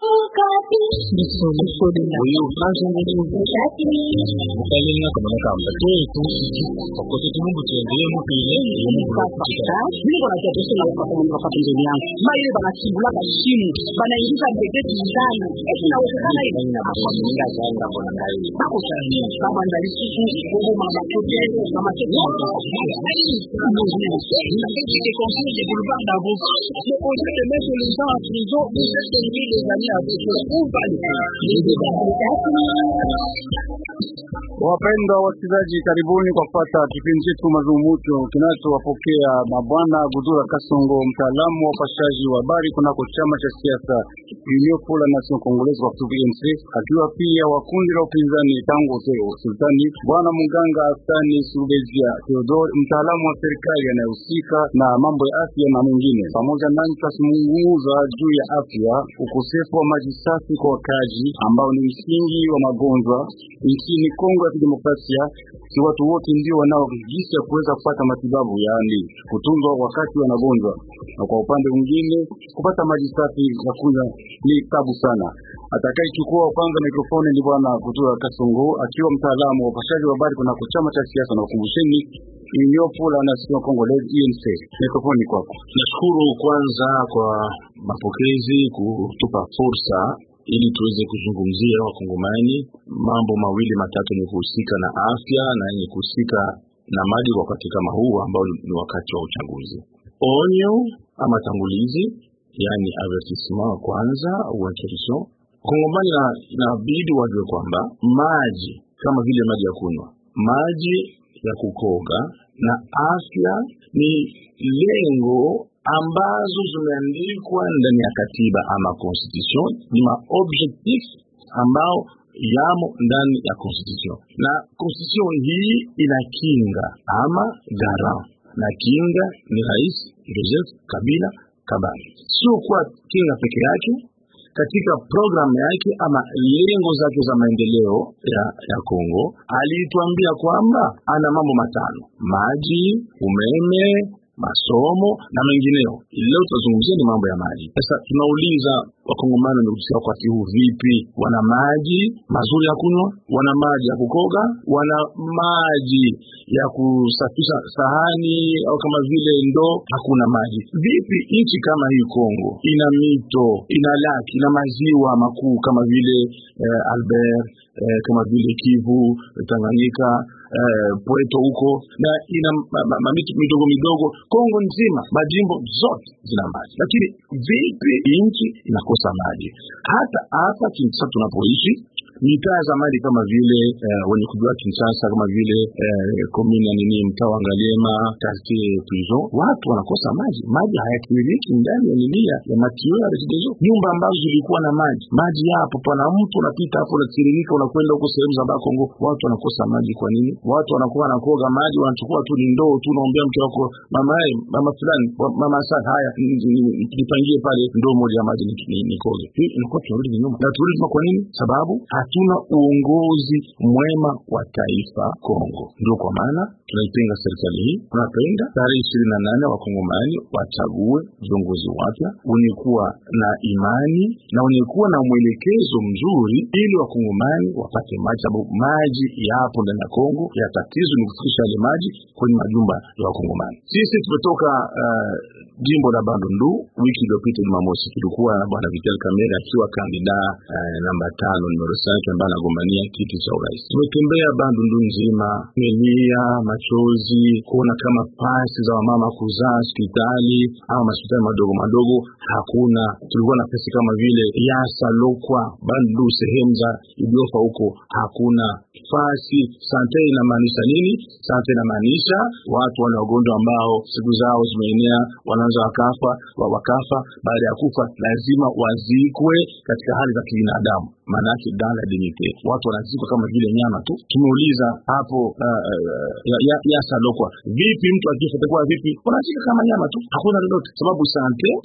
maile banachibula bashimu banaingiza mbegeti ndani eti nawezekana kama ndalisuku bobo mama kote mama des conseils des boulevards d'avocat. Le projet de mettre les gens en prison, vous êtes tenus les années avec eux. Où va le Wapendwa wasikilizaji, karibuni kwa kupata kipindi chetu mazungumzo kinachowapokea mabwana Gudura Kasongo, mtaalamu wa upashaji wa habari kunako chama cha siasa Union pour la Nation Congolaise kwa kifupi UNC, akiwa pia wa kundi la upinzani tangu sultani, bwana mganga Asani Surubezia Theodore, mtaalamu wa serikali anayehusika na mambo ya afya na mwingine. Pamoja nani tutazungumza juu ya afya, ukosefu wa maji safi kwa wakazi ambao ni msingi wa magonjwa nchini Kongo ya Kidemokrasia. Si watu wote ndio wanao jinsi ya kuweza kupata matibabu, yaani kutunzwa wakati wanagonjwa, na kwa upande mwingine kupata maji safi ya kunywa ni tabu sana. Atakayechukua kwanza mikrofoni ni bwana Kutura Kasongo akiwa mtaalamu wa upashaji wa habari kunako chama cha siasa na ukumbusheni Union pour la Nation Congolaise UNC. Mikrofoni kwako. Nashukuru kwanza kwa mapokezi kutupa fursa ili tuweze kuzungumzia wakongomani mambo mawili matatu yenye kuhusika na afya na yenye kuhusika na maji kwa wakati kama huu ambao ni wakati wa uchaguzi. Onyo ama tangulizi, yani avertissement wa kwanza au introduction. Wakongomani inabidi wajue kwamba maji kama vile maji ya kunywa, maji ya kukoga na afya ni lengo ambazo zimeandikwa ndani ya katiba ama constitution, ni maobjectif ambao yamo ndani ya constitution, na constitution hii inakinga ama garant, na kinga ni Rais Joseph Kabila Kabange, sio kwa kinga peke yake katika programu yake ama lengo zake za maendeleo ya, ya Kongo alituambia kwamba ana mambo matano: maji, umeme, masomo na mengineo. Leo tutazungumzia ni mambo ya maji. Sasa tunauliza wakongomani wamekusikia wakati huu vipi? Wana maji mazuri ya kunywa, wana maji ya kukoga, wana maji ya kusafisha sahani au kama vile ndoo? Hakuna maji. Vipi nchi kama hii Kongo ina mito, ina laki, ina maziwa makuu kama vile eh, Albert eh, kama vile Kivu, Tanganyika eh, Pweto huko na ina mamito midogo midogo Kongo nzima, majimbo zote zina maji, lakini vipi nchi inakosa maji? Hata hapa Kinshasa tunapoishi mitaa za maji kama vile eh, wenye kujua Kinshasa kama vile eh, komini ya nini, mtaa wa Ngaliema, quartier prison, watu wanakosa maji. Maji hayatiririki ndani ya nini ya matio ya Regideso. Nyumba ambazo zilikuwa na maji, maji yapo, pana mtu unapita hapo unatiririka, unakwenda huko sehemu za Bakongo, watu wanakosa maji. Kwa nini? Watu wanakuwa wanakoga maji, wanachukua tu ni ndoo tu, unaombea mke wako, mama yeye, mama fulani, mama sasa, haya nipangie pale ndoo moja ya maji nikoge. Hii inakuwa tunarudi nyuma na turudi kwa nini? Sababu hatuna uongozi mwema wa taifa Kongo. Ndio kwa maana tunaipinga serikali hii. Tunapenda tarehe ishirini na nane wakongomani wachague viongozi wapya wenye kuwa na imani na wenye kuwa na mwelekezo mzuri, ili wakongomani wapate maji, sababu maji yapo ndani ya Kongo. Ya tatizo ni kufikisha yale maji kwenye majumba ya wakongomani. Sisi tumetoka uh, jimbo la Bandundu. Wiki iliyopita Jumamosi tulikuwa na bwana Vital Kamerhe akiwa kandida uh, namba tano numero ambaye anagombania kiti cha urais. Tumetembea Bandundu nzima, melia machozi kuona kama pasi za wamama kuzaa hospitali au hospitali madogo madogo hakuna. Tulikuwa na pesa kama vile Yasa, Lokwa, Bandundu, sehemu za Idiofa huko hakuna fasi. Sante inamaanisha nini? Sante inamaanisha watu wana wagonjwa ambao siku zao zimeenea, wanaanza wakafa wakafa. Baada ya kufa lazima wazikwe katika hali za kibinadamu, maana yake dala dignite. Watu wanazikwa kama vile nyama tu. Tumeuliza hapo uh, uh, ya, ya, ya salokwa, vipi mtu akifa itakuwa vipi? Wanazika kama nyama tu, hakuna lolote, sababu sante publique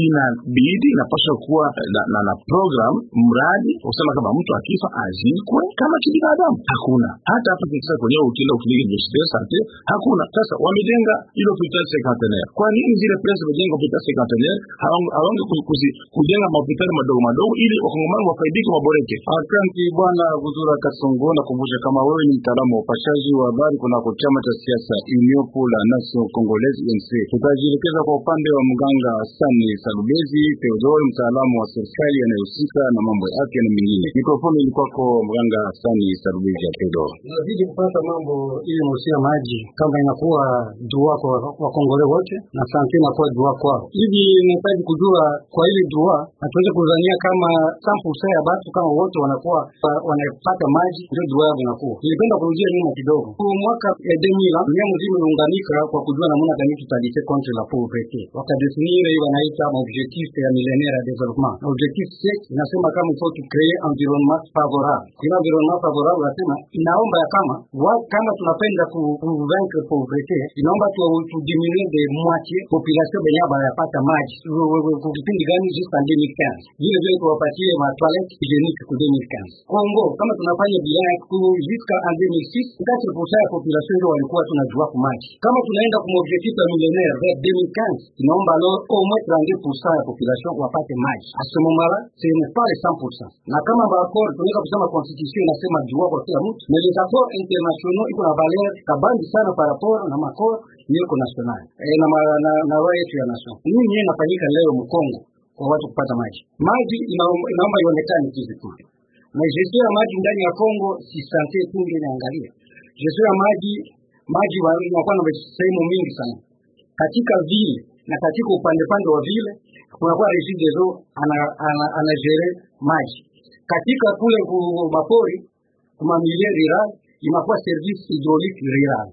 inabidi inapaswa kuwa na, na, na program mradi kusema kama mtu akifa azikwe kama kibinadamu. Hakuna hata hapa Kinshasa kwenyewe, ukienda kliniki universite de sante hakuna. Sasa wamejenga ile hospitali cinquantenaire, kwa nini zile pesa wamejenga hospitali cinquantenaire hawange kujenga mahospitali madogo madogo ili wakongomani wafaidike waboreke? Asante bwana Guzura Kasongo, nakumbusha kama wewe ni mtaalamu wa upashaji wa habari kunako chama cha siasa Union pour la Nation Congolaise UNC. Tutajielekeza kwa upande wa mganga Sani Salubezi Theodore, mtaalamu wa serikali anayehusika na mambo ya afya na mengine. Mikrofoni ilikuwako mganga Sani Salubezi ya Theodore. Nazidi kupata mambo ili musia maji kama inakuwa dua kwa wakongole wote na sante inakuwa dua kwao. Hivi nahitaji kujua kwa ile dua, hatuwezi kuzania kama sample ya batu kama wote wanakuwa wanapata maji ndio dua yao inakuwa. Nilipenda kurudia nyuma kidogo. Kwa mwaka ya demila dunia mzima imeunganika kwa kujua namna gani tutalite contre la pauvreté. Wakadefinire hiyo wanaita objectif ya millénaire ya développement. Objectif 6 inasema kama il faut créer environnement favorable. Kila environnement favorable nasema inaomba ya kama wa, kama tunapenda ku, ku vaincre pauvreté inaomba tu, tu diminuer de moitié population benye bayapata maji kipindi gani jusqu'à 2015 vile vile tuwapatie ma toilette hygiénique ku 2015 Kongo kama tunafanya bilan ku jusqu'à en 2006 4% ya population ndio walikuwa tunajua ku maji kama tunaenda kwa objectif ya millénaire vers 2015 inaomba alors au moins 32% ya population wapate maji à ce moment là ce n'est pas les 100% na kama ba accord tunaweza kusema constitution inasema droit kwa kila mtu mais les accords internationaux iko na valeur kabambi sana par rapport na makor niko national e, na, ma, na, na roho yetu ya nation. Nini yeye inafanyika leo Mkongo kwa watu kupata maji? Maji inaomba ionekane physiquement. Na gestion ya maji ndani ya Kongo si sante tu ndio inaangalia. Gestion ya maji maji inakuwa na sehemu mingi sana. Katika vile na katika upande pande wa vile kunakuwa Regideso ana, ana, ana gere maji. Katika kule mapori kuma milie rural inakuwa service hydraulique rural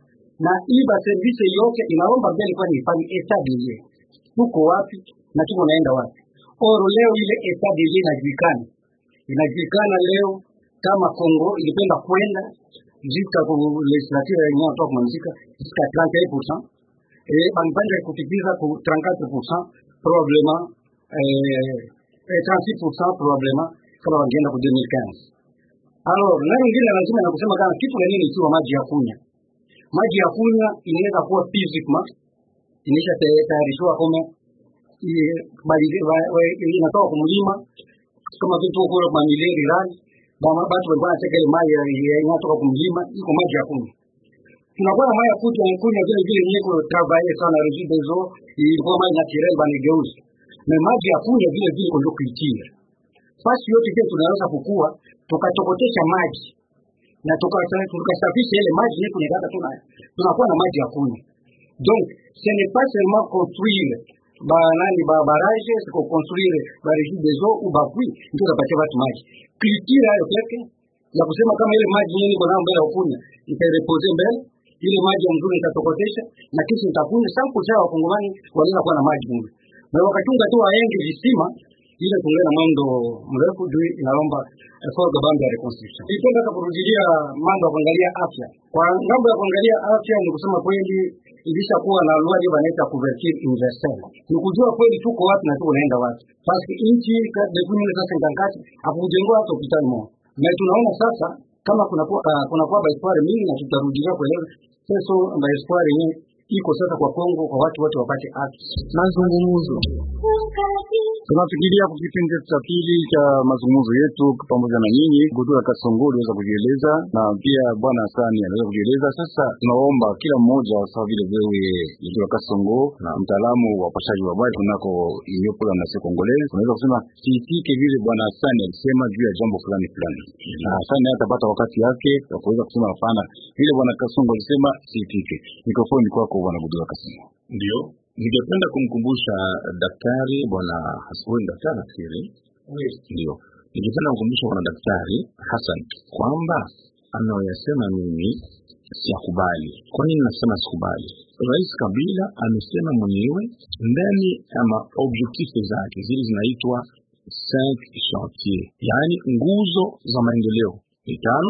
na hii ba service yote inaomba mbele kwa nifanye etat des lieux, tuko wapi na tuko naenda wapi. Oro leo ile etat des lieux inajulikana, inajulikana leo kama Kongo ilipenda kwenda jusqu'à ku legislature yenye watu kumalizika jusqu'à 31% eh banipanda kutimiza ku 34% probablement eh 36% probablement kama wangeenda ku 2015 alors na nyingine lazima na kusema kama kitu gani ikiwa maji ya kunywa maji ya kunywa inaweza kuwa physiquement inaisha tayarishwa kama inatoka kumlima kama vitu kule kwa mileri rani bama batu walikuwa wanateka ile maji inatoka kumlima iko maji ya kunywa tunakuwa na maji ya kunywa kunywa vile vile nyeko travailler sana regi des eaux ilikuwa maji naturel banigeuzi na maji ya kunywa vile vile ndio kuitia fasi yote pia tunaweza kukua tukatokotesha maji na tukasafisha ile maji yetu tunataka tuna tunakuwa na maji ya kunywa donc ce n'est pas seulement construire ba nani ba barrage siko construire ba régie des eaux ou ba puits ndio tapatia watu maji culture hayo peke ya kusema kama ile maji yenyewe iko nayo mbele ya kunywa itareposer mbele ile maji ya mzuri itatokotesha na kisha itakunywa sample za wakongomani wanaweza kuwa na maji mzuri na wakatunga tu waenge visima ile tungana na mwendo mrefu juu inaomba effort kabambe ya reconstruction. Nilipenda hata kurudilia mambo ya kuangalia afya. Kwa ngambo ya kuangalia afya, ni kusema kweli ilishakuwa na lugha hiyo wanaita couverture universelle. Ni kujua kweli tuko wapi na tuko naenda wapi. Basi nchi depuis mille sasa ngangati hakujengwa hata hospitali moja. Na tunaona sasa kama kuna uh, kuna kwa espoir mingi na tutarudia kueleza sasa ba espoir yenyewe iko sasa kwa Kongo kwa watu wote wapate afya. Mazungumzo tunafikiria kwa kipindi cha pili cha mazungumzo yetu pamoja na nyinyi. Gudura Kasongo aliweza kujieleza na pia bwana Hasani aliweza kujieleza. Sasa tunaomba kila mmoja sawa vile wewe Gudura Kasongo na mtaalamu wa upashaji wa habari kunako Uniopola na Sekongolezi, unaweza kusema siitike vile bwana Hasani alisema juu ya jambo fulani fulani, na Hasani atapata wakati yake ya kuweza kusema hapana, vile bwana Kasongo alisema siitike. Mikrofoni kwako bwana Gudura Kasongo. Ndio, ningependa kumkumbusha daktari bwana Hassan, daktari nafikiri ndio, ningependa kumkumbusha bwana daktari Hassan kwamba anayoyasema mimi siyakubali. Kwa nini nasema sikubali? Rais Kabila amesema mwenyewe ndani ya maobjektif zake zile zinaitwa cinq chantier, yaani nguzo za maendeleo ni tano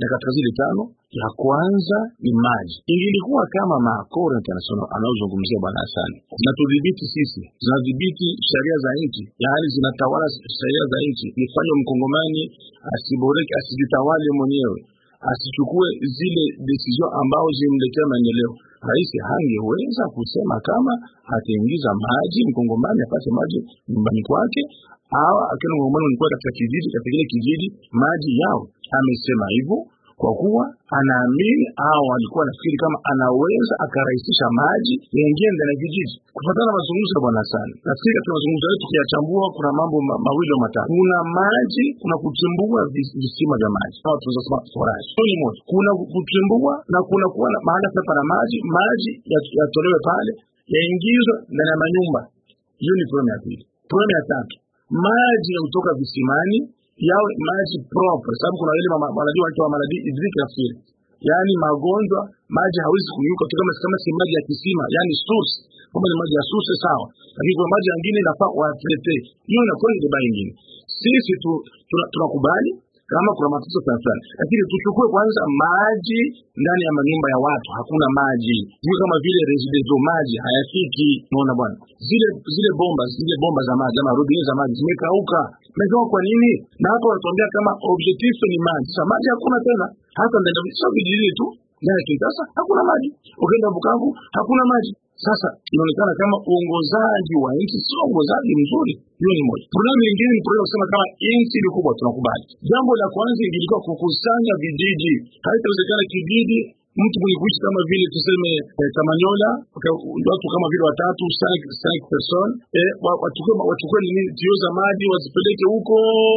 na katika zile tano ya kwanza ni maji. Ingilikuwa kama maakoro international anaozungumzia bwana Hasani zinatudhibiti sisi, zinadhibiti sheria za nchi, yaani zinatawala sheria za nchi, nifanye mkongomani asiboreke, asijitawale mwenyewe, asichukue zile decision ambao zimletea maendeleo. Rais hangeweza kusema kama ataingiza maji mkongomani apate maji nyumbani kwake au akiwa mkongomani ulikuwa katika kijiji, katika kile kijiji maji yao. Amesema hivyo kwa kuwa anaamini au alikuwa anafikiri kama anaweza akarahisisha maji yaingie ndani ya kijiji. Kufuatana na mazungumzo ya bwana sana, nafikiri katika mazungumzo yetu tukiyachambua, kuna mambo ma, mawili au matatu. Kuna maji, kuna kuchimbua vis- visima vya maji au tunaweza kusema forage. Hiyo ni moja. Kuna kuchimbua na kuna kuwa na mahali hapa na maji, maji yat- yatolewe pale yaingizwe ndani ya manyumba. Hiyo ni problemu ya pili. Problemu ya tatu, maji ya kutoka visimani yawe maji proper, sababu kuna ile mama- wanajua wanaitwa maladi hydrique affaire, yaani magonjwa maji hawezi kunyuka tu kama kama si maji ya kisima, yaani source. Kama ni maji ya source sawa, lakini kwa maji mengine inafaa watrete. Hiyo inakuwa ni debate nyingine. Sisi tu tuna- tunakubali kama kuna matatizo fulani fulani, lakini tuchukue kwanza maji ndani ya manyumba ya watu. Hakuna maji, sio kama vile residential, maji hayafiki. Unaona bwana, zile zile bomba zile bomba za maji ama robine za maji zimekauka. Umejua kwa nini? Na hapo wanatuambia kama objective ni maji. Sasa maji hakuna tena, hata ndani ya sio vijijini tu ndani ya Kinshasa hakuna maji, ukienda Bukavu hakuna maji. Sasa inaonekana kama uongozaji wa nchi sio uongozaji mzuri. Hiyo ni moja. Problemu nyingine ni problemu kusema kama nchi ni kubwa, tunakubali. Jambo la kwanza ingilikuwa kukusanya vijiji. Haitawezekana kijiji mtu mwenye kuishi kama vile tuseme eh, Kamanyola okay, watu kama vile watatu cinq cinq personnes eh, wa- wachukue wachukue nini tio za maji wazipeleke huko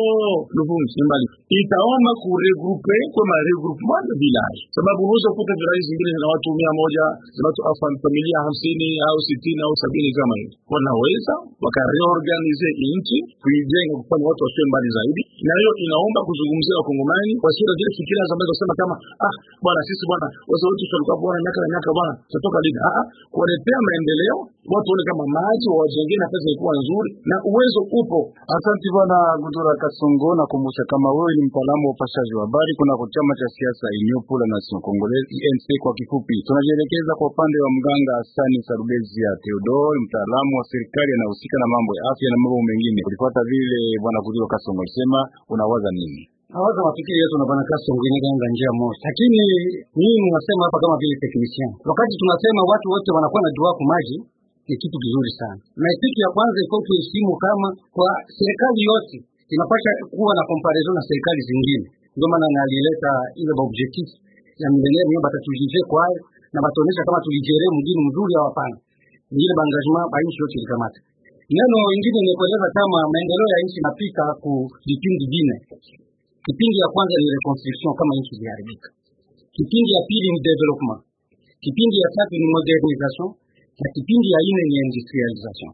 Luvungi ni mbali, itaomba kuregroupe kwa ma regroupement de village, sababu unaweza kukuta village zingine zina watu mia moja zina watu au fam- familia hamsini au sitini au sabini kama hivi, wanaweza wakareorganize nchi kuijenga kufanya watu wasiwe mbali zaidi, na hiyo inaomba kuzungumzia wakongomani wasiwe na zile fikira ambazo kusema kama ah, bwana sisi bwana wazee wetu tulikuwa bwana miaka na miaka bwana tutatoka lini? Ah, ah, kuwaletea maendeleo watu waone kama maji wawajengee nafasi ilikuwa nzuri na uwezo upo. Asante bwana Gudura Kasongo, nakumbusha kama wewe ni mtaalamu wa upashaji wa habari kunako chama cha siasa Union pour la Nation Congolaise UNC kwa kifupi. Tunajielekeza kwa upande wa mganga Hasani Sarubezi ya Theodore, mtaalamu wa serikali anahusika na mambo ya afya na mambo mengine. Ulifuata vile bwana Gudura Kasongo alisema, unawaza nini? Hawaza mafikiri yetu na bwana Kaso ngine ganga njia moja, lakini mimi ninasema hapa kama vile technician, wakati tunasema watu wote wanakuwa na jua kwa maji ni kitu kizuri sana, na kitu ya kwanza iko tuheshimu kama kwa serikali yote inapasha kuwa na comparison na serikali zingine. Ndio maana nalileta ile objectif ya milenia mio batatujije kwayo na bataonyesha kama tulijere mjini mzuri au hapana. Ni ile engagement ba nchi yote ilikamata. Neno ingine ni kueleza kama maendeleo ya nchi inapita ku vipindi vine. Kipindi ya kwanza ni reconstruction kama nchi iliharibika. Kipindi ya pili ni development. Kipindi ya tatu ni modernization na kipindi ya nne ni industrialization.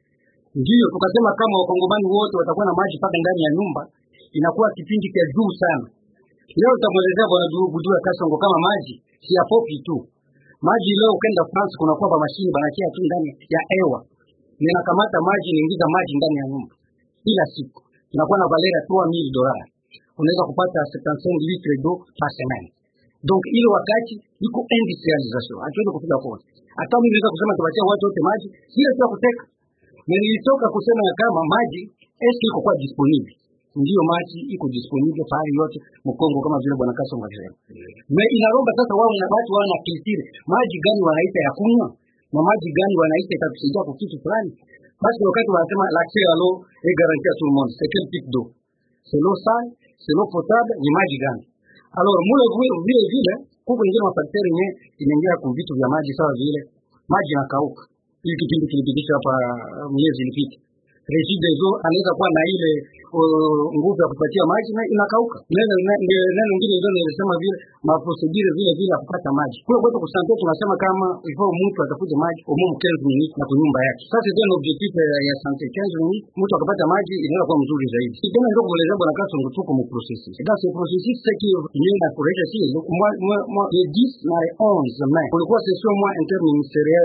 Ndiyo tukasema kama wakongomani wote watakuwa na maji mpaka ndani ya nyumba, inakuwa kipindi cha juu sana. Leo tutamwelezea bwana Budura Kasongo kama maji si ya popi tu. Maji leo ukenda France kunakuwa ba mashini banakia tu ndani ya hewa, ninakamata maji niingiza maji ndani ya nyumba kila siku, inakuwa na valeur ya 3000 dollars unaweza kupata 75 litre d'eau par semaine. Donc ile wakati iko industrialization, hatuwezi kufika kote. Hata mimi naweza kusema tupatie watu wote maji, sio tu ya kuteka. Na nilitoka kusema ya kama maji esi iko kwa disponible. Ndio maji iko disponible pahali yote Mkongo kama vile bwana Kasongo alisema. Na inaromba sasa wao na watu wana kilitiri maji gani wanaita ya kunywa na maji gani wanaita itakusaidia kwa kitu fulani. Basi wakati wanasema l'accès à l'eau est garanti à tout le monde, c'est quel type d'eau? C'est l'eau sale, c'est l'eau potable, ni maji gani? Alors mule vile vile vile kuko ingine mafakteri yenye inaingia kwa vitu vya maji sawa vile maji yanakauka. Hii kipindi kilipitishwa hapa uh, miezi ilipita. Regideso anaweza kuwa na ile uh, nguvu ya kupatia maji na inakauka. Neno neno neno ngine ndio nilisema vile maprocedure vile vile ya kupata maji. Kule kwetu kusante tunasema kama ifo mtu atakuja maji au mumu 15 minutes na kunyumba yake. Sasa ndio objectif ya, ya sante 15 minutes mtu akapata maji inaweza kuwa mzuri zaidi. Kama ndio kueleza bwana Kasongo tuko mu processus. Dans ce processus c'est que ni na kurejesha si moi moi moi le 10 na le 11 mai kulikuwa session moi interministérielle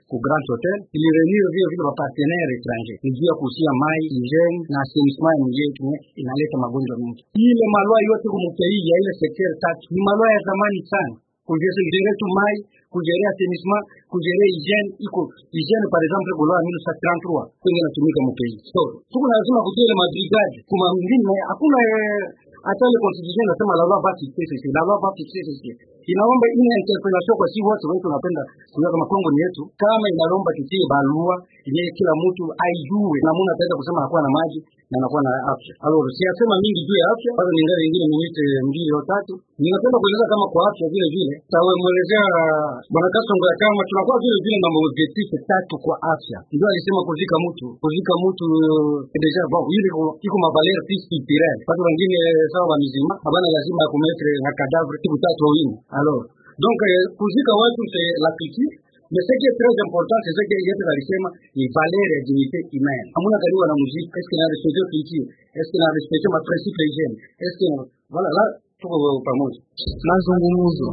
ku Grand Hotel ilireunir vile vile wa partenaire étranger ni juu ya kuhusia mai hygiene na assainissement ya mji yetu inaleta magonjwa mengi. Ile malwa yote kumukei ya ile sekter tatu ni malwa ya zamani sana kujere tu mai kujere assainissement kujere hygiene iko hygiene par exemple kwa lwa 1933 kwenye natumika mukei so tuko lazima kujere mabrigade kuma mwingine hakuna hata ile constitution inasema la loi va fixer ceci la loi va fixer ceci inaomba ina interpellation kwa si wote wetu tunapenda kujua kama Kongo ni yetu kama inalomba kitie barua yenye kila mtu aijue namna ataweza kusema anakuwa na maji na anakuwa na afya. Alors siyasema mingi juu ya afya, bado ni ngari nyingine minute mbili au tatu. Ninapenda kueleza kama kwa afya vile vile tawemwelezea bwana Kasongo ya kama tunakuwa vile vile na maobjectif tatu kwa afya. Ndio alisema kuzika mtu, kuzika mtu deja bon, ile iko mavaleur fils culturel. Watu wengine sawa wa mizima habana lazima ya kumetre na cadavre siku tatu au nne. Alors donc kuzika watu c'est la culture Mais ce qui est très important, c'est ce que Yesu alisema ni valeur ya dignité humaine. Hamuna karibu na muziki, est-ce qu'il a respecté culture? Est-ce qu'il a respecté ma principe hygiène? Est-ce que voilà là tuko pamoja. Mazungumzo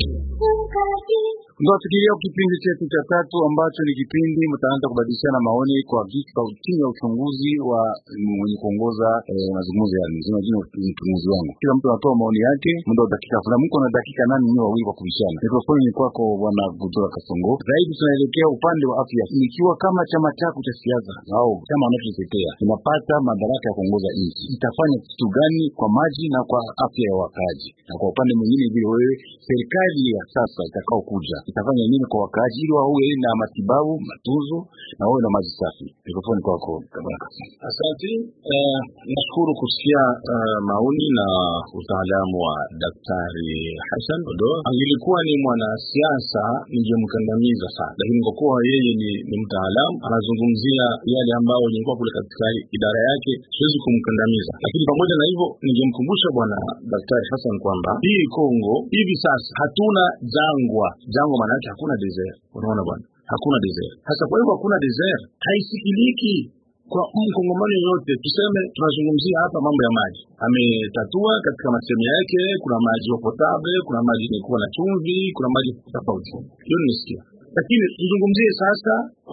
ndio tukilia kipindi chetu cha tatu ambacho ni kipindi mtaanza kubadilishana maoni kwa vika chini ya uchunguzi wa mwenye kuongoza eh, mazungumzo ya mzima jina mchunguzi wangu. Kila mtu anatoa maoni yake muda wa dakika fulani. Mko na dakika nane nyinyi wawili kwa kubishana. Mikrofoni ni kwako bwana Gudura Kasongo. Zaidi tunaelekea upande wa afya. Ikiwa kama chama chako cha siasa au chama unachotetea inapata madaraka ya kuongoza nchi, itafanya kitu gani kwa maji na kwa afya ya wakaaji? Na kwa upande mwingine vile wewe serikali ya sasa itakao kuja itafanya nini kwa wakaaji ili wawe na matibabu matunzo na wawe na maji safi? Mikrofoni kwako bwana Kasongo. Asante. Uh, nashukuru kusikia uh, maoni na utaalamu wa Daktari Hassan Odoa. Angelikuwa ni mwanasiasa ningemkandamiza sana, lakini kwa kuwa yeye ni, ni mtaalamu anazungumzia yale ambayo nilikuwa kule katika idara yake, siwezi kumkandamiza. Lakini pamoja na hivyo, ningemkumbusha bwana Daktari Hassan kwamba hii Kongo hivi sasa hatuna jangwa. Jangwa maana yake hakuna desert, unaona bwana, hakuna desert. Sasa kwa hivyo hakuna desert, haisikiliki kwa mkongomano yoyote. Tuseme tunazungumzia hapa mambo ya maji, ametatua katika masemo yake. Kuna maji wa potable, kuna maji yenye na chumvi, kuna maji tofauti, hiyo nimesikia. Lakini tuzungumzie sasa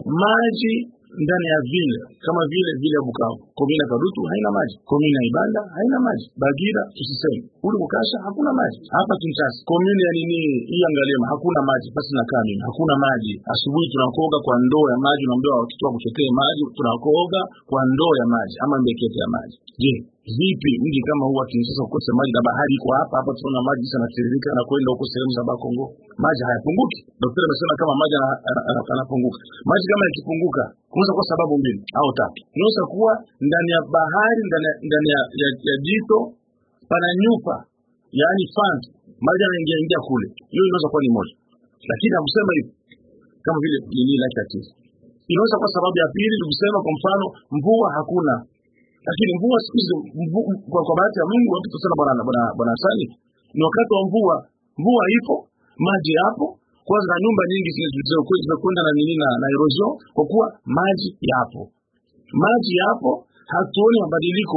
maji ndani ya vile kama vile vile ya Bukavu, komina Kadutu haina maji, komina Ibanda haina maji, Bagira tusiseme, uli Bukasha hakuna maji, hapa Kinshasa komini ya nini hii Angalema hakuna maji, basi nakaa mimi hakuna maji. Asubuhi tunakoga kwa ndoo ya maji, unaambiwa watoto wakuchotee maji, tunakoga kwa ndoo ya maji ama mbekete ya maji. Je, vipi mji kama huu wa Kinshasa ukose maji na bahari iko hapa hapa, tunaona maji sana tiririka na kwenda huko sehemu za Bakongo, maji hayapunguki. Daktari amesema kama maji yanapunguka, maji kama yakipunguka kunaweza kuwa sababu mbili au tatu. Inaweza kuwa ndani ya bahari, ndani ya, ndani ya, ya, ya jito pana nyupa, yaani fant, maji yanaingia ingia kule, hiyo inaweza kuwa ni moja, lakini hakusema hivi kama vile nini lake tatizo. Inaweza kuwa sababu ya pili ni kusema kwa mfano mvua hakuna lakini mvua siku hizi kwa, kwa bahati ya Mungu watu tusema bwana bwana bwana Sani ni wakati wa mvua, mvua ipo, maji yapo, kwanza nyumba nyingi zimekwenda na nini na, na erosion kwa kuwa maji yapo, maji yapo. Hatuoni mabadiliko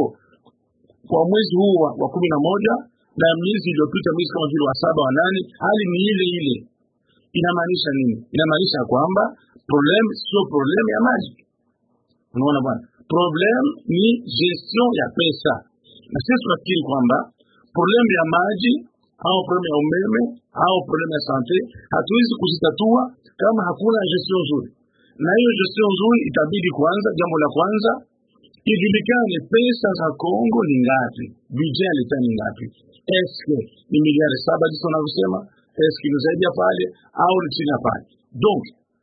kwa mwezi huu wa, wa kumi na moja na miezi iliyopita, miezi kama vile wa saba wa nane, hali ni ile ile. Inamaanisha nini? Inamaanisha kwamba problem sio problem ya maji. Unaona bwana problem ni gestion ya pesa, na sisi tunafikiri kwamba problem ya maji au problem ya umeme au problem ya sante hatuwezi kuzitatua kama hakuna gestion nzuri, na hiyo gestion nzuri itabidi kwanza, jambo la kwanza ijulikane pesa za Kongo ni ngapi, budget ya leta ni ngapi, eske ni miliari saba jinsi wanavyosema, eske ni zaidi ya pale au ni chini ya pale. Donc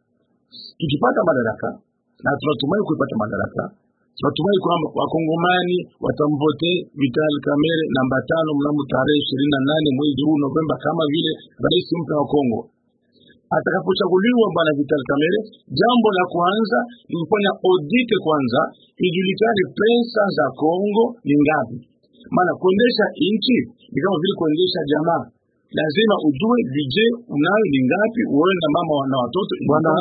tukipata madaraka na tunatumai kuipata madaraka Natumai kwamba wakongomani watamvote Vital Kamerhe namba tano mnamo tarehe ishirini na nane mwezi huu Novemba, kama vile rais mpya wa Kongo atakapochaguliwa. Bwana Vital Kamerhe, jambo la kwanza ni kufanya audit kwanza, ijulikane pesa za Kongo ni ngapi. Maana kuendesha nchi ni kama vile kuendesha jamaa lazima ujue budget unayo ni ngapi, uwe na mama na watoto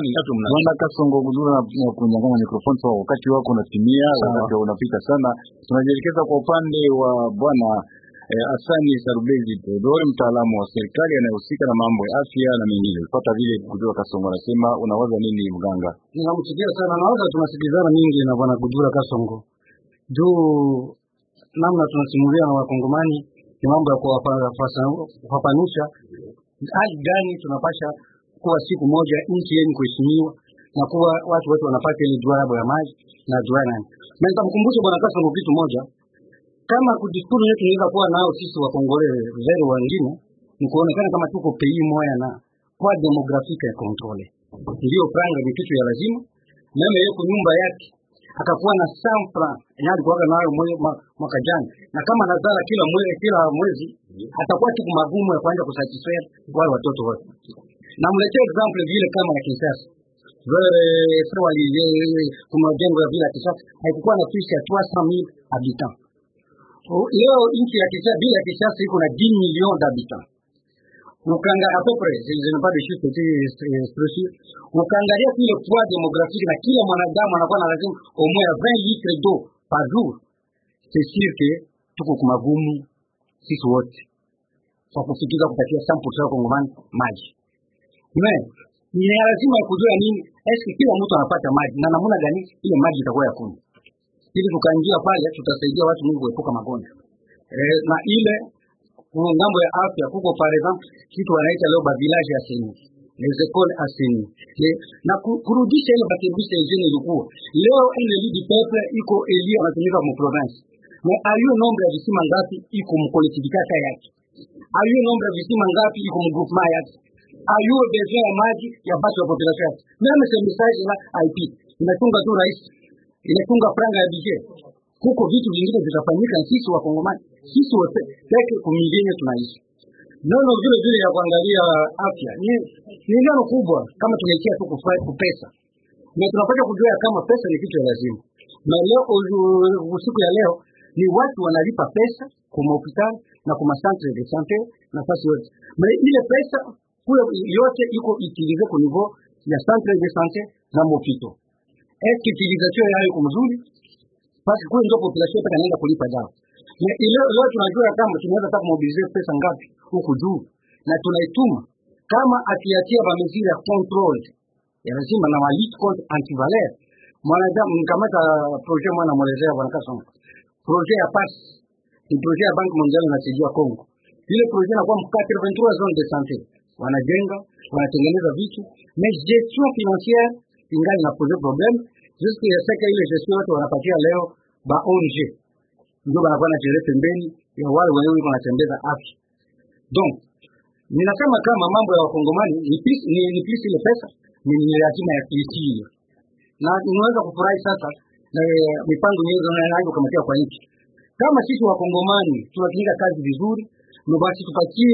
Bwana Kasongo Gudura na kunyang'anya mikrofoni sawa, wakati wako unatimia, wakati unapita sana. Tunajielekeza kwa upande wa bwana Eh, Asani Sarubezi Theodore, mtaalamu wa serikali anayehusika na mambo ya afya na mengine. Pata vile Kujura Kasongo anasema, unawaza nini mganga? Ninamsikia sana, nawaza tunasikilizana mingi na bwana Kujura Kasongo juu namna tunasimulia na wakongomani ni mambo ya kuwafafanusha hali gani tunapasha kuwa siku moja nchi yenye kuheshimiwa na kuwa watu wote wanapata ile jua yabo ya maji na jua nani. Na nitamkumbusha bwana Kasongo kitu moja, kama kudiskuru yetu inaweza kuwa nao sisi wakongole zero wengine ni kuonekana kama tuko pei moya na kwa demografika ya kontrole, ndio franga ni kitu ya lazima. Meme yuko nyumba yake akakuwa na sampla yenye alikuwa nayo mwaka jana, na kama nazala kila mwezi kila mwezi atakuwa siku magumu ya kwanza kusatisfaire wale watoto wote. Namletea example vile kama ya Kinshasa vile sawa lile kuna jengo ya vile ya Kinshasa haikuwa na plus ya 300000 habitants. Leo nchi ya Kinshasa bila ya Kinshasa iko na 10 millions d'habitants. Ukanga à peu près, je n'ai pas de chiffre précis, ukaangalia kile poids démographique na kila mwanadamu anakuwa na lazima au moins 20 litres d'eau par jour. C'est sûr que tuko kumagumu sisi wote kwa kufikiza kupatia 100% wa Kongomani maji. Mais ni lazima kujua nini, eske kila mtu anapata maji na namna gani ile maji itakuwa ya kunywa. Ili tukaingia pale tutasaidia watu wengi kuepuka magonjwa. Eh, na ile ngambo ya afya kuko par exemple kitu wanaita leo ba village ya seni les écoles aseni na kurudisha ile bakebisha ingine ilikuwa leo ile lidi du peuple iko eli anatumika mu province mais ayo nombre ya visima ngapi iko mu collectivité yake ayo nombre ya visima ngapi iko mu groupement yake ayo besoin ya maji ya basi ya population yake meme ce message la IP inatunga tu rais inatunga franga ya budget huko vitu vingine vitafanyika sisi wakongomani sisi wote peke kumingine tunaishi nono vile vile ya kuangalia afya ni ni neno kubwa kama tunaikia tu kupesa na tunapata kujua kama pesa ni kitu ya lazima na leo usiku ya leo ni watu wanalipa pesa kwa hospitali na kwa centre de santé nafasi yote na ile pesa kule yote iko utilize kwa niveau ya centre de santé na mopito est utilisation yao iko mzuri basi kule ndio population yote inaenda kulipa dawa na ile leo tunajua kama tunaweza hata kumobilize pesa ngapi huku juu na tunaituma kama akiatia ba mesure ya control ya lazima na walit contre antivaler mwanadamu mkamata projet mwana mwelezea bwana Kasongo projet ya PAS ni projet ya Banki Mondiale inasaidia Kongo ile projet inakuwa mu 83 zones de santé wanajenga wanatengeneza vitu mais gestion financière ingali na pose problème jusque ya seka ile gestion yote wanapatia leo ba ONG ndio wanakuwa na jere pembeni ya wale wenyewe wanatembeza afya. Donc ninasema kama mambo ya wakongomani ni pisi, ni, ni pisi ile pesa ni, ni lazima ya kuitii, na unaweza kufurahi sasa na mipango nyingi inaanza kamatia kwa nchi. Kama sisi wakongomani tunatinga kazi vizuri, ndio basi tupatie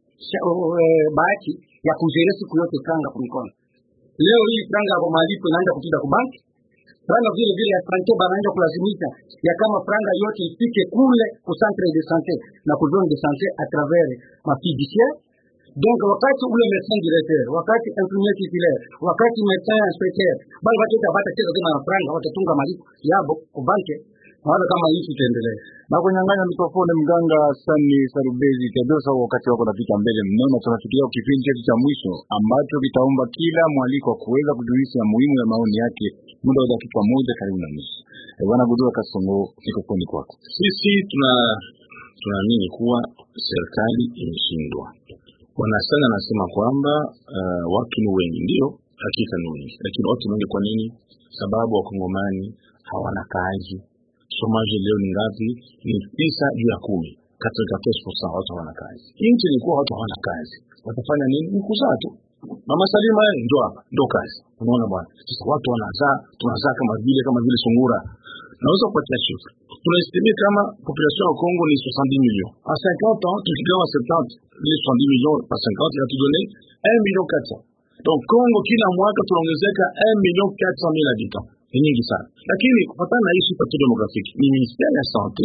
uh, bahati ya kuzere siku yote franga kwa mikono. Leo hii franga kwa malipo inaanza kutinda kwa banki franga vile vile ya sante banaanza kulazimisha ya kama franga yote ifike kule ku centre de santé na ku zone de santé à travers ma fiduciaire donc wakati ule médecin directeur wakati infirmier titulaire wakati médecin inspecteur bali watu wote wapata cheza tena na franga watatunga malipo yabo ku banki naona kama hii tutaendelea na kunyang'anya mikrofoni mganga Sani Sarubezi Tedosa, wakati wako napita mbele mneno, tunafikiria kipindi chetu cha mwisho ambacho kitaomba kila mwaliko wa kuweza kujulisha muhimu ya maoni yake muda wa dakika moja karibu na nusu. E, bwana Gudua Kasongo, mikrofoni kwako. Sisi tuna tunaamini kuwa serikali imeshindwa. Bwana Sani anasema kwamba uh, watu ni wengi, ndio hakika ni wengi, lakini watu ni wengi kwa nini? Sababu wakongomani hawana kazi Somaji leo ni ngapi? Ni tisa juu ya kumi, katika watu hawana kazi. Nchi ilikuwa watu hawana kazi, watafanya nini? Ni kuzaa tu. Mama Salima ndo hapa ndo kazi. Unaona bwana, sasa watu wanazaa, tunazaa kama vile kama vile sungura. Naweza kupatia chiffre, tunaestimia kama population ya Congo ni 70 millions. À 50 ans, tukigawa 70 les 70 millions par 50 inatudone 1 million 400. Donc Congo kila mwaka tunaongezeka 1 million 400 mille habitants ni nyingi sana, lakini kufatana na hii super demographique ni ministère ya sante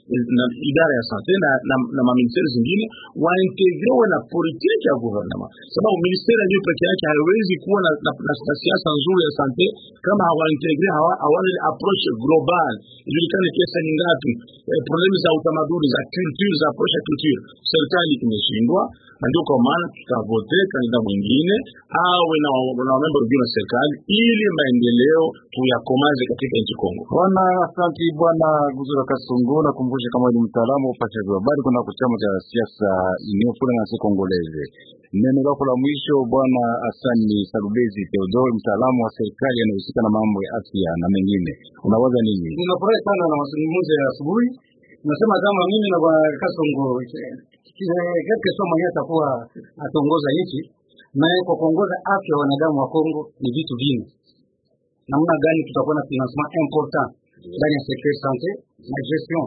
na idara ya sante na, na, na maministeri zingine waintegrewe na politiki ya guvernema, sababu ministeri ya peke yake haiwezi kuwa na, na, na, na siasa nzuri ya sante kama hawaintegre hawa, hawana ile approach global, ijulikane pesa ni ngapi, eh, problemu za utamaduni za culture za approach ya culture. Serikali imeshindwa, na ndio kwa maana tutavote kandida mwingine awe na na member wengine wa serikali ili maendeleo tuyakomaze katika nchi Kongo. Bwana asanti, bwana Guzura Kasongo. Nakumbusha kama ni mtaalamu wa upashaji wa habari kuna chama cha siasa inayofuna na si Kongoleze. Neno lako la mwisho bwana Asani Salubezi Theodore, mtaalamu wa serikali anayehusika na mambo ya afya na mengine, unawaza nini? Ninafurahi sana na mazungumzo ya asubuhi. Nasema kama mimi na bwana Kasongo katika somo mwenyewe atakuwa ataongoza nchi na kwa kuongoza afya ya wanadamu wa Kongo ni vitu vingi. Namna gani tutakuwa na financement important ndani ya secteur santé na gestion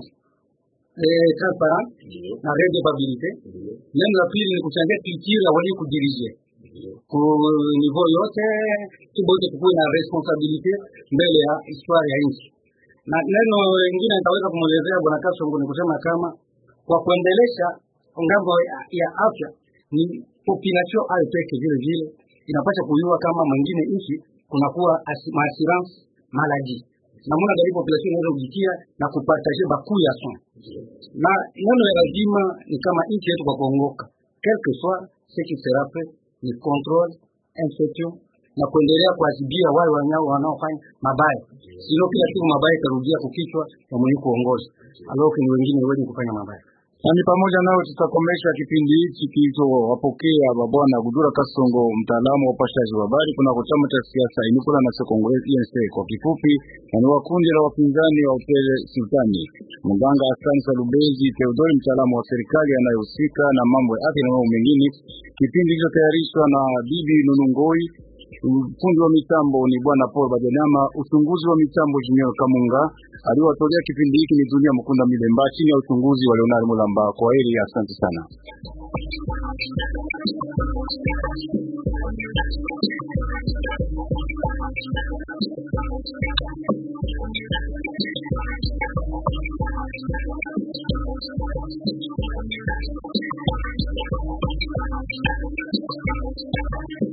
eh, transparent na redevabilité. Neno la pili ni kuchangia culture ya walio kudirige ku niveau yote, tubote tukuwe na responsabilité mbele ya histoire ya nchi. Na neno lingine nitaweza kumwelezea bwana Kasongo ni kusema kama kwa kuendelesha ngambo ya, ya afya ni population ayo peke vile vile inapaswa kujua kama mwingine nchi kunakuwa maassurance maladie namuna gari population inaweza kujikia na kupartager bakuu ya son na neno ya lazima ni kama nchi yetu kwa kuongoka quelque soit ce qui sera fait ni control inspection na kuendelea kuadhibia wale wanyao wanaofanya mabaya, sio kila siku mabaya ikarudia kukichwa na mwenye kuongoza aloke ni wengine wenye kufanya mabaya. Na ni pamoja nao tutakomesha kipindi hichi kilichowapokea babwana Gudura Kasongo, mtaalamu wa upashaji wa habari kunako chama cha siasa Inikula na Congolese INC kwa kifupi, na ni wa kundi la wapinzani wa Upele Sultani. Mganga Hassan Salubezi Theodori, mtaalamu wa serikali anayehusika na mambo ya afya na mambo mengine. Kipindi kilichotayarishwa na Bibi Nunungoi Fundi wa mitambo ni bwana Paul Bajanama, uchunguzi wa mitambo Junior Kamunga. Aliwatolea kipindi hiki ni Dunia Mukunda Milemba chini ya uchunguzi wa Leonard Mulamba. Kwa heri, asante sana. Thank you.